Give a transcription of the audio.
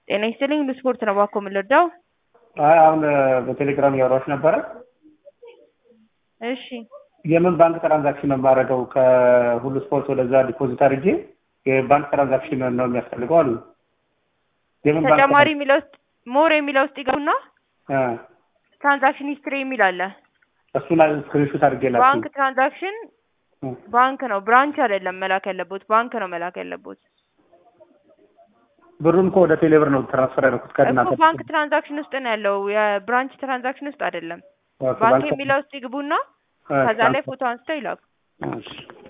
ጤና ይስጥልኝ በስፖርት ነው እባክዎ የምንረዳው? አይ አሁን በቴሌግራም እያወራሁሽ ነበረ። እሺ የምን ባንክ ትራንዛክሽን ነው የማደርገው? ከሁሉ ስፖርት ወደዛ ዲፖዚት አድርጌ የባንክ ትራንዛክሽን ነው የሚያስፈልገው አሉ። የምን ባንክ ተጨማሪ የሚለው ውስጥ ሞር የሚለው ውስጥ ይገቡና እ ትራንዛክሽን ሂስትሪ የሚል አለ። እሱን ስክሪንሾት አድርጌ ላኩ። ባንክ ትራንዛክሽን ባንክ ነው ብራንች አይደለም መላክ ያለቦት ባንክ ነው መላክ ያለቦት። ብሩን እኮ ወደ ቴሌብር ነው ትራንስፈር ያደረኩት ከእናንተ እኮ ባንክ ትራንዛክሽን ውስጥ ነው ያለው የብራንች ትራንዛክሽን ውስጥ አይደለም። ኦኬ፣ ባንክ ባንክ- የሚለው ውስጥ ይግቡና እ ከዛ ላይ ፎቶ አንስተው ይላኩ። እሺ